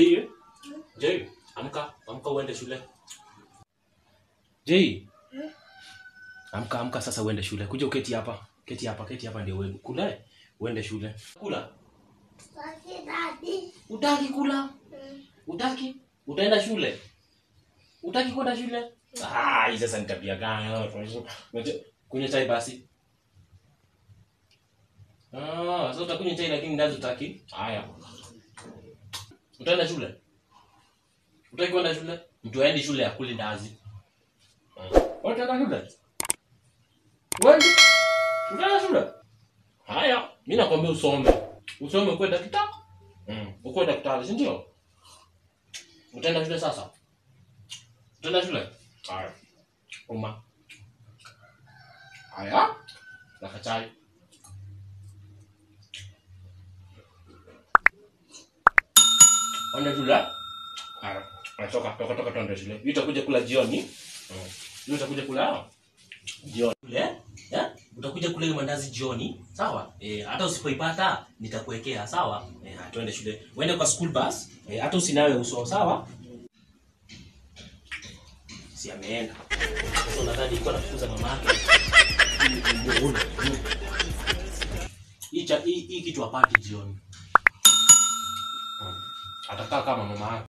Jay, Jay, amka, amka uende shule. Jay. Amka, amka sasa uende shule. Kuja uketi hapa. Keti hapa, keti hapa ndio wewe. Kula. Uende shule. Kula. Utaki kula? Utaki? Utaenda shule? Utaki kwenda shule? Ah, hii sasa ni tabia gani? Kunywa chai basi. Ah, sasa utakunywa chai lakini ndazi utaki? Haya. Utaenda shule? Utaki kwenda shule? Mtu aendi shule akuli ndazi. Utaenda shule? Wewe? Utaenda shule? Haya, mimi nakwambia usome. Usome ukuwe daktari. Mm, ukuwe daktari, si ndio? Utaenda shule sasa? Utaenda shule? Haya. Uma. Haya. Nakachai. Enda shule? Haya. Haya, Toka, toka, toka, tuende shule. Hii utakuja kula jioni. Mm. Hii utakuja kula jioni. Kule? Eh? Utakuja kula ile mandazi jioni, sawa? Eh, hata usipoipata nitakuwekea, sawa? Eh, haya, tuende shule. Uende kwa school bus, eh, hata usinawe uso, sawa? Si ameenda. Sasa nadhani iko anafukuza mama yake. Hii cha- hii hii kitu apati jioni. Hmm. Atakaa kama mama yake.